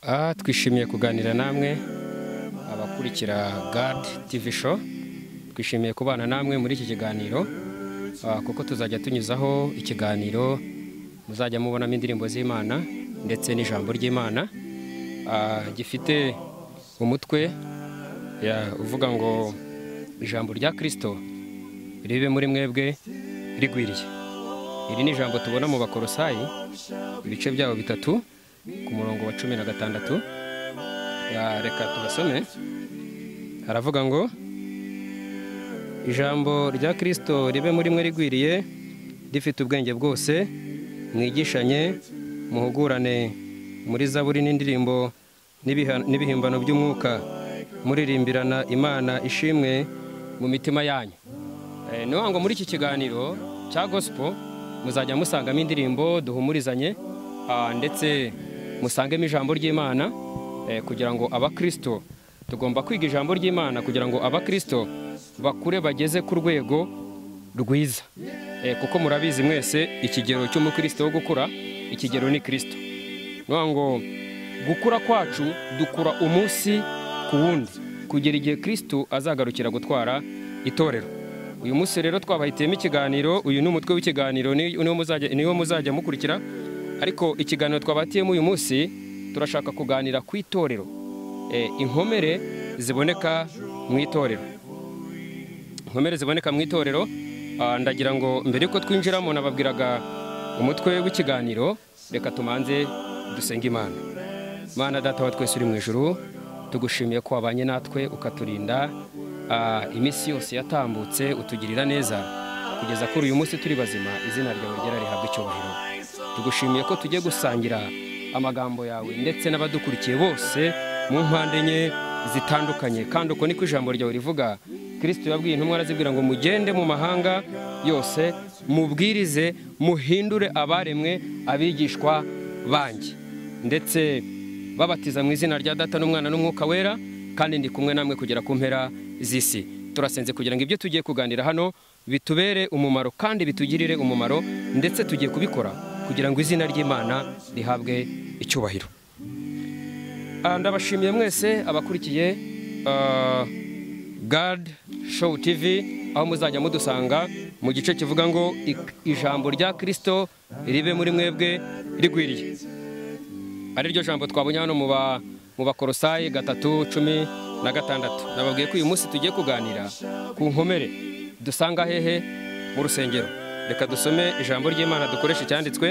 Ah, twishimiye kuganira namwe abakurikira gad TV show twishimiye kubana namwe muri iki kiganiro ah, kuko tuzajya tunyuzaho ikiganiro muzajya mubonamo indirimbo z'imana ndetse n'ijambo ry'imana Ah, gifite umutwe ya- uvuga ngo ijambo rya kirisito ribe muri mwebwe rigwiriye iri ni ijambo tubona mu bakorosayi ibice byabo bitatu ku murongo wa cumi na gatandatu Ya, reka tubasome haravuga ngo ijambo rya kirisito ribe muri mwe rigwiriye rifite ubwenge bwose mwigishanye muhugurane muri zaburi n'indirimbo n'ibiha- n'ibihimbano by'umwuka muririmbirana imana ishimwe mu mitima yanyu Eh, ni ngo muri iki kiganiro cya gospel muzajya musangamo indirimbo duhumurizanye ah, ndetse musangemo ijambo ry'imana eh, kugira ngo abakristo tugomba kwiga ijambo ry'imana kugira ngo abakristo bakure bageze ku rwego rwiza Eh, kuko murabizi mwese ikigero cy'umukristo wo gukura ikigero ni kristo niyo ngo gukura kwacu dukura umunsi ku wundi kugera igihe kristo azagarukira gutwara itorero uyu munsi rero twabahitiyemo ikiganiro uyu ni umutwe w'ikiganiro ni- niwo muzajya- niwo muzajya mukurikira ariko ikiganiro twabatiyemo uyu munsi turashaka kuganira ku itorero Eh, inkomere ziboneka mu itorero inkomere ziboneka mu itorero ah, ndagira ngo mbere yuko twinjiramo nababwiraga umutwe w'ikiganiro reka tumanze dusenge imana mana data wa twese uri mu ijuru tugushimiye ko wabanye natwe ukaturinda ah, iminsi yose yatambutse utugirira neza kugeza kuri uyu munsi turi bazima izina ryawe ryera rihabwa icyubahiro tugushimiye ko tugiye gusangira amagambo yawe ndetse n'abadukurikiye bose mu mpande enye zitandukanye kandi uko niko ijambo ryawe rivuga kirisito yabwiye intumwa arazibwira ngo mugende mu mahanga yose mubwirize muhindure abaremwe abigishwa banjye ndetse babatiza mu izina rya data n'umwana n'umwuka wera kandi ndi kumwe namwe kugera ku mpera z'isi turasenze kugira ngo ibyo tugiye kuganira hano bitubere umumaro kandi bitugirire umumaro ndetse tugiye kubikora kugira ngo izina ry'imana rihabwe icyubahiro Ah, ndabashimiye mwese abakurikiye ah, gad show tv aho muzajya mudusanga mu gice kivuga ngo ik- ijambo rya kirisito ribe muri mwebwe rigwiriye ariryo jambo twabonye hano mu ba mu bakorosayi gatatu cumi na gatandatu nababwiye ko uyu munsi tugiye kuganira ku nkomere dusanga hehe mu rusengero reka dusome ijambo ry'imana dukoresha icyanditswe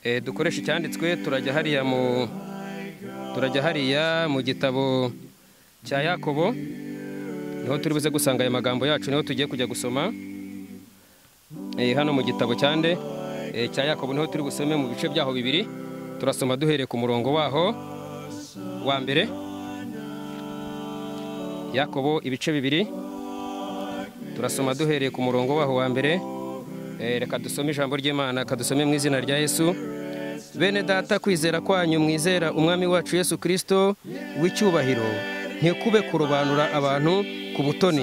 Eh, dukoresha icyanditswe turajya hariya mu turajya hariya mu gitabo cya yakobo niho turi buze gusanga aya magambo yacu niho tugiye kujya gusoma Eh, hano mu gitabo cya nde Eh, cya yakobo niho turi busome mu bice byaho bibiri turasoma duhereye ku murongo waho wa mbere yakobo ibice bibiri turasoma duhereye ku murongo waho wa mbere Eh, reka dusome ijambo ry'imana kadusome mu izina rya yesu bene data kwizera kwanyu mwizera umwami wacu yesu kirisito w'icyubahiro ntikube kurobanura abantu ku butoni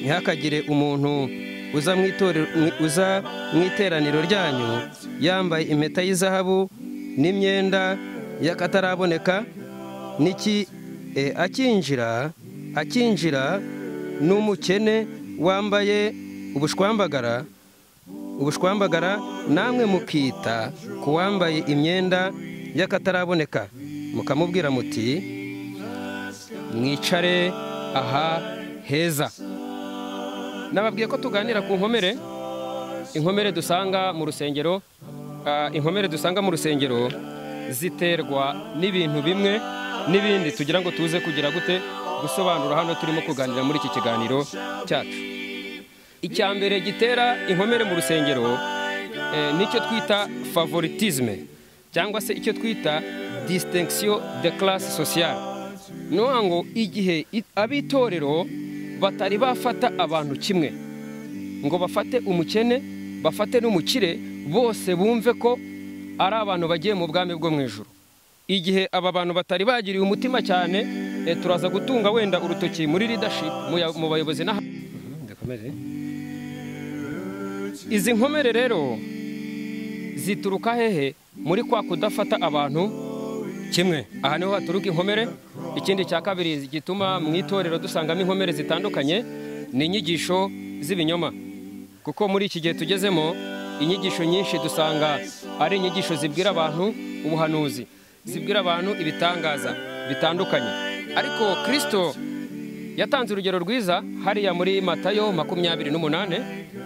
ntihakagire umuntu uza mu itorero- mu- uza mu iteraniro ryanyu yambaye impeta y'izahabu n'imyenda y'akataraboneka n'iki eh, akinjira akinjira n'umukene wambaye ubushwambagara ubushwambagara namwe mukita ku wambaye imyenda y'akataraboneka mukamubwira muti mwicare aha heza nababwiye ko tuganira ku nkomere inkomere dusanga mu rusengero ah, inkomere dusanga mu rusengero ziterwa n'ibintu bimwe n'ibindi tugira ngo tuze kugira gute gusobanura hano turimo kuganira muri iki kiganiro cyacu icya mbere gitera inkomere mu rusengero eh, nicyo twita favoritisme cyangwa se icyo twita distinction de classe sociale ni ukuvuga ngo igihe i- ab'itorero batari bafata abantu kimwe ngo bafate umukene bafate n'umukire bose bumve ko ari abantu bagiye mu bwami bwo mu ijoro igihe aba bantu batari bagiriye umutima cyane eh, turaza gutunga wenda urutoki muri leadership mu ya- mu bayobozi n'aha izi nkomere rero zituruka hehe muri kwa kudafata abantu kimwe aha niho haturuka inkomere ikindi cya kabiri gituma mu itorero dusangamo inkomere zitandukanye ni inyigisho z'ibinyoma kuko muri iki gihe tugezemo inyigisho nyinshi dusanga ari inyigisho zibwira abantu ubuhanuzi zibwira abantu ibitangaza bitandukanye ariko kirisito yatanze urugero rwiza hariya muri matayo makumyabiri n'umunane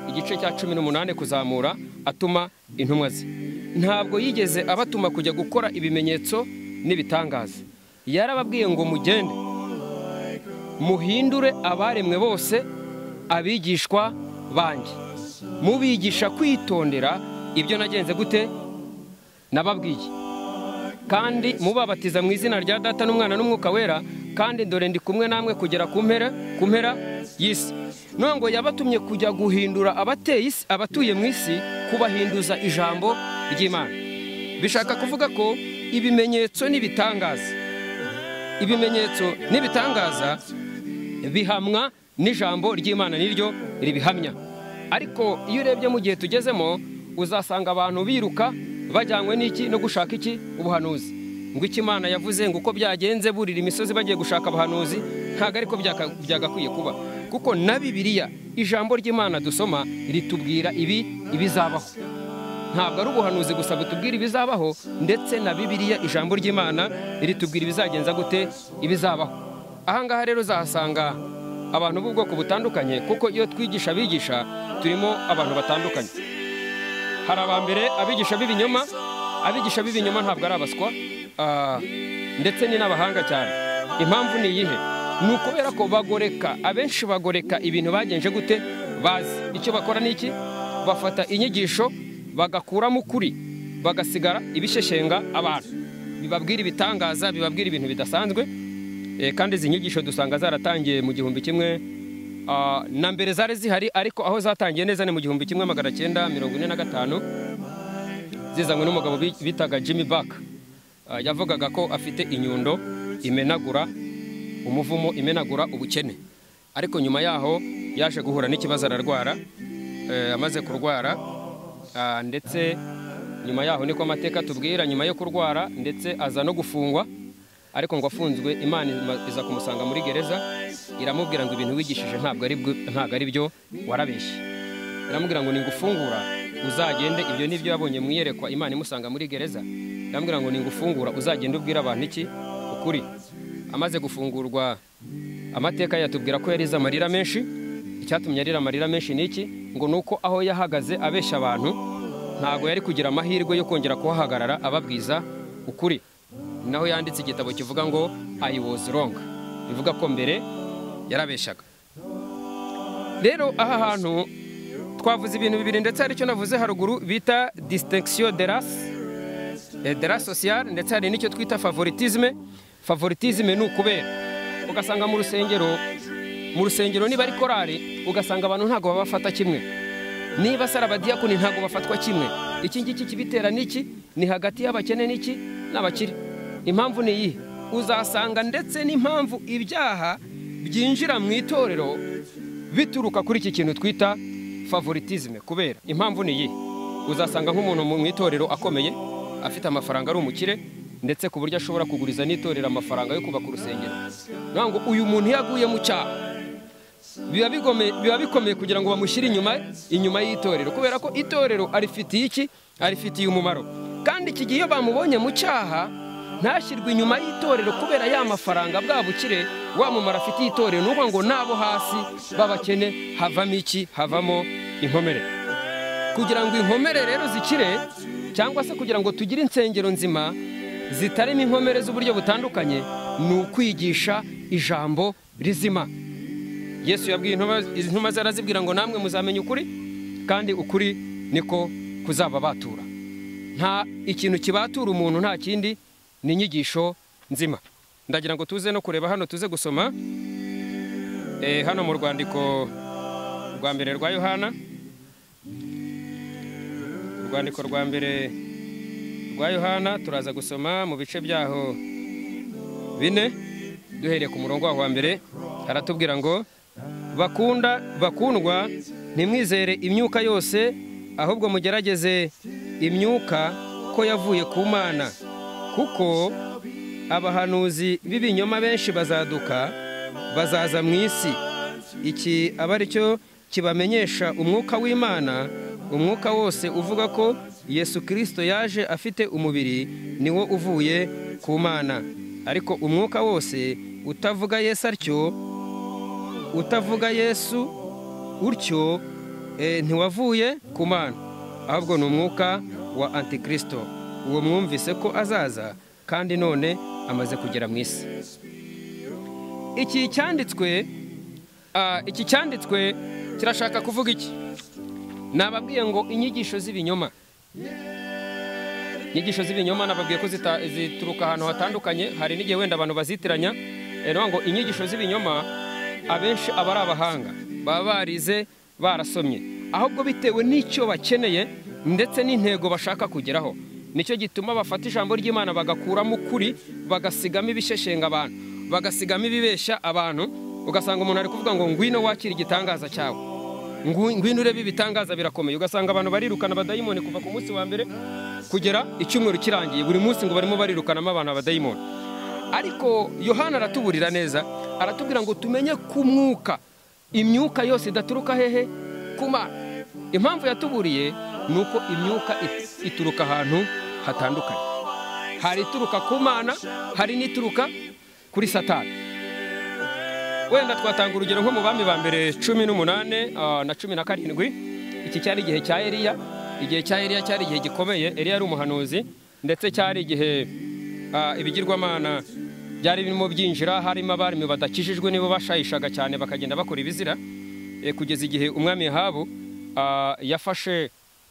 igice cya cumi n'umunane kuzamura atuma intumwa ze ntabwo yigeze abatuma kujya gukora ibimenyetso n'ibitangaza yarababwiye ngo mugende muhindure abaremwe bose abigishwa banjye mubigisha kwitondera ibyo nagenze gute nababwiye kandi mubabatiza mu izina rya data n'umwana n'umwuka wera kandi dore ndi kumwe namwe kugera ku mpera ku mpera y'isi none ngo yabatumye kujya guhindura abateye isi abatuye mu isi kubahinduza ijambo ry'imana bishaka kuvuga ko ibimenyetso n'ibitangaza ibimenyetso n'ibitangaza bihamwa n'ijambo ry'imana niryo ribihamya ariko iyo urebye mu gihe tugezemo uzasanga abantu biruka bajyanywe n'iki no gushaka iki ubuhanuzi ngo icyo imana yavuze ngo uko byagenze burira imisozi bagiye gushaka abahanuzi ntabwo ariko byaka- byagakwiye kuba kuko na bibiliya ijambo ry'imana dusoma ritubwira ibi ibizabaho ntabwo ari ubuhanuzi gusa butubwira ibizabaho ndetse na bibiliya ijambo ry'imana ritubwira ibizagenza gute ibizabaho ahangaha rero uzahasanga abantu b'ubwoko butandukanye kuko iyo twigisha abigisha turimo abantu batandukanye hari abambere abigisha b'ibinyoma abigisha b'ibinyoma ntabwo ari abaswa ah, ndetse ni n'abahanga cyane impamvu ni iyihe ni ukubera ko bagoreka abenshi bagoreka ibintu bagenje gute bazi icyo bakora ni iki bafata inyigisho bagakuramo ukuri bagasigara ibisheshenga abantu bibabwira ibitangaza bibabwira ibintu bidasanzwe Eh, kandi izi nyigisho dusanga zaratangiye mu gihumbi kimwe ah, na mbere zari zihari ariko aho zatangiye neza ni mu gihumbi kimwe magana cyenda mirongo ine na gatanu zizanywe n'umugabo bi- bitaga jimmy back Ah, yavugaga ko afite inyundo imenagura umuvumo imenagura ubukene ariko nyuma yaho yaje guhura n'ikibazo ararwara eh, amaze kurwara ah, ndetse nyuma yaho niko amateka atubwira nyuma yo kurwara ndetse aza no gufungwa ariko ngo afunzwe imana ima- iza kumusanga muri gereza iramubwira ngo ibintu wigishije ntabwo ari bwo- ntabwo ari byo warabeshye iramubwira ngo ningufungura uzagende ibyo nibyo yabonye mu iyerekwa imana imusanga muri gereza iramubwira ngo ningufungura uzagende ubwire abantu iki ukuri amaze gufungurwa amateka yatubwira ko yarize amarira menshi icyatumye arira amarira menshi ni iki ngo ni uko aho yahagaze abeshya abantu ntabwo yari kugira amahirwe yo kongera kuhahagarara ababwiza ukuri naho yanditse igitabo kivuga ngo I was wrong bivuga ko mbere yarabeshyaga rero aha hantu twavuze ibintu bibiri ndetse hari icyo navuze haruguru bita distinction de race eh, de la sociale ndetse hari n'icyo twita favoritisme favoritisme ni ukubera ugasanga mu rusengero mu rusengero niba ari korari ugasanga abantu ntabwo baba bafata kimwe niba sara abadiyakoni ntabwo bafatwa kimwe iki ngiki kibitera n'iki ni hagati y'abakene n'iki n'abakire impamvu ni iyihe uzasanga ndetse n'impamvu ibyaha byinjira mu itorero bituruka kuri iki kintu twita favoritisme kubera impamvu ni iyihe uzasanga nk'umuntu mu itorero akomeye afite amafaranga ari umukire ndetse ku buryo ashobora kuguriza n'itorero amafaranga yo kubaka urusengero Ni ngo uyu muntu iyo aguye mu cyaha biba bigome- biba bikomeye kugira ngo bamushyire inyuma inyuma y'itorero kubera ko itorero arifitiye iki arifitiye umumaro kandi iki gihe iyo bamubonye mu cyaha ntashyirwe inyuma y'itorero kubera ya mafaranga bwa bukire wa mumaro afitiye itorero ni ukuvuga ngo n'abo hasi b'abakene havamo iki havamo inkomere kugira ngo inkomere rero zikire cyangwa se kugira ngo tugire insengero nzima zitarimo inkomere z'uburyo butandukanye ni ukwigisha ijambo rizima yesu yabwiye intumwa- izi ntumwa ze arazibwira ngo namwe muzamenya ukuri kandi ukuri niko kuzababatura nta ikintu kibatura umuntu nta kindi ni inyigisho nzima ndagira ngo tuze no kureba hano tuze gusoma Eh, hano mu rwandiko rwa mbere rwa yohana urwandiko rwa mbere rwa yohana turaza gusoma mu bice byaho bine duhereye ku murongo waho wa mbere haratubwira ngo bakunda bakundwa ntimwizere imyuka yose ahubwo mugerageze imyuka ko yavuye ku mana kuko abahanuzi b'ibinyoma benshi bazaduka bazaza mu isi iki aba ari cyo kibamenyesha umwuka w'imana umwuka wose uvuga ko yesu kirisito yaje afite umubiri niwo uvuye ku mana ariko umwuka wose utavuga yesu atyo utavuga yesu utyo eh, ntiwavuye ku mana ahubwo ni umwuka wa antikirisito uwo mwumvise ko azaza kandi none amaze kugera mu isi iki cyanditswe ah, iki cyanditswe kirashaka kuvuga iki nababwiye ngo inyigisho z'ibinyoma inyigisho z'ibinyoma nababwiye ko zita- zituruka ahantu hatandukanye hari n'igihe wenda abantu bazitiranya Eh, no ngo inyigisho z'ibinyoma abenshi aba ari abahanga baba barize barasomye ahubwo bitewe n'icyo bakeneye ndetse n'intego bashaka kugeraho nicyo gituma bafata ijambo ry'imana bagakuramo ukuri bagasigamo ibisheshenga abantu bagasigamo ibibeshya abantu ugasanga umuntu ari kuvuga ngo ngwino wakire igitangaza cyawe Ngu- ngwino urebe ibitangaza birakomeye ugasanga abantu barirukana abadayimoni kuva ku munsi wa mbere kugera icyumweru kirangiye buri munsi ngo barimo barirukanamo abantu abadayimoni ariko yohana aratuburira neza aratubwira ngo tumenye ku mwuka imyuka yose idaturuka hehe ku mana impamvu yatuburiye ni uko imyuka it- ituruka ahantu hatandukanye hari ituruka ku mana hari n'ituruka kuri satani wenda twatanga urugero nko mu bami ba mbere cumi n'umunane ah, na cumi na karindwi iki cyari igihe cya eliya igihe cya eliya cyari igihe gikomeye eliya yari umuhanuzi ndetse cyari igihe ah, ibigirwamana byari birimo byinjira harimo abarimi badakijijwe nibo bashayishaga cyane bakagenda bakora ibizira eh, kugeza igihe umwami yahabu ah, yafashe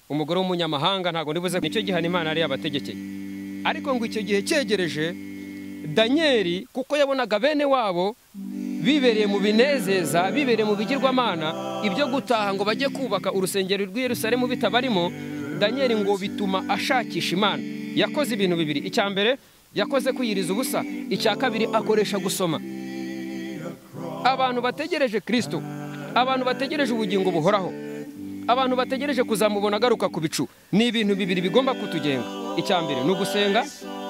umugore w'umunyamahanga ntabwo ndibuze nicyo gihano imana yari yabategekeye ariko ngo icyo gihe cyegereje danyeli kuko yabonaga bene wabo bibereye mu binezeza bibereye mu bigirwamana ibyo gutaha ngo bajye kubaka urusengero rw'i Yerusalemu bitabarimo danyeli ngo bituma ashakisha imana yakoze ibintu bibiri icya mbere yakoze kwiyiriza ubusa icya kabiri akoresha gusoma abantu bategereje kirisito abantu bategereje ubugingo buhoraho abantu bategereje kuzamubona agaruka ku bicu ni ibintu bibiri bigomba kutugenga icya mbere ni ugusenga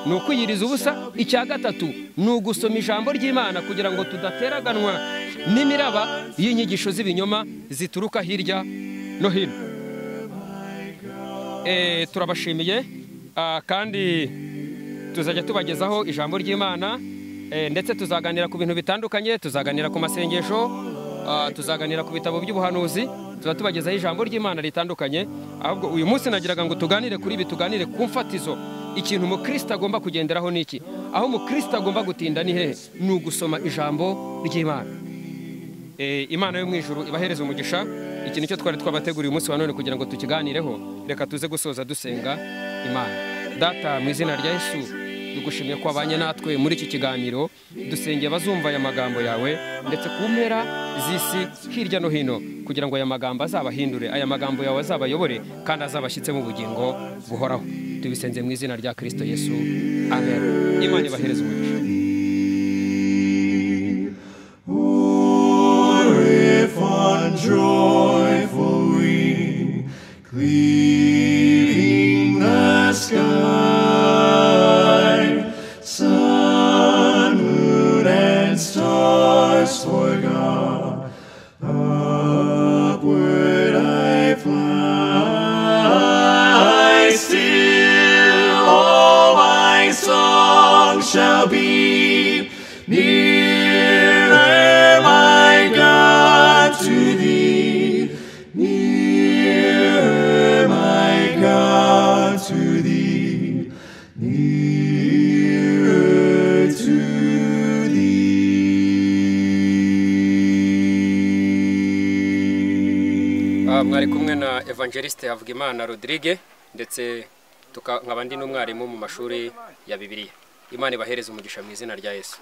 ni ukwiyiriza ubusa icya gatatu ni ugusoma ijambo ry'imana kugira ngo tudateraganwa n'imiraba y'inyigisho z'ibinyoma zituruka hirya no hino Eh, turabashimiye ah, kandi tuzajya tubagezaho ijambo ry'imana eh, ndetse tuzaganira ku bintu bitandukanye tuzaganira ku masengesho ah, tuzaganira ku bitabo by'ubuhanuzi tuba tubagezaho ijambo ry'imana ritandukanye ahubwo uyu munsi nagiraga ngo tuganire kuri ibi tuganire ku mfatizo ikintu umukristo agomba kugenderaho ni iki aho umukristo agomba gutinda ni hehe ni ugusoma ijambo ry'imana Eh, imana yo mu ijuru ibahereze umugisha iki nicyo twari twabateguriye umunsi wa none kugira ngo tukiganireho reka tuze gusoza dusenga imana data mu izina rya yesu dugushimiye ko wabanye natwe muri iki kiganiro dusengeye abazumva aya magambo yawe ndetse ku mpera z'isi hirya no hino kugira ngo aya magambo azabahindure aya magambo yawe azabayobore kandi azabashyitsemo ubugingo buhoraho tubisenze mu izina rya kirisito yesu amen imana ibahereze umugisha Or if unjoyful we, cleaving the sky, sun, moon, and stars forgot, upward I fly, still all my song shall be nearer, my God, to thee, nearer, my God, to thee, nearer to Ah, mwari kumwe na evangeliste havugimana rodirige ndetse tuka- nkaba ndi n'umwarimu mu mashuri ya bibiliya imana ibahereze umugisha mu izina rya yesu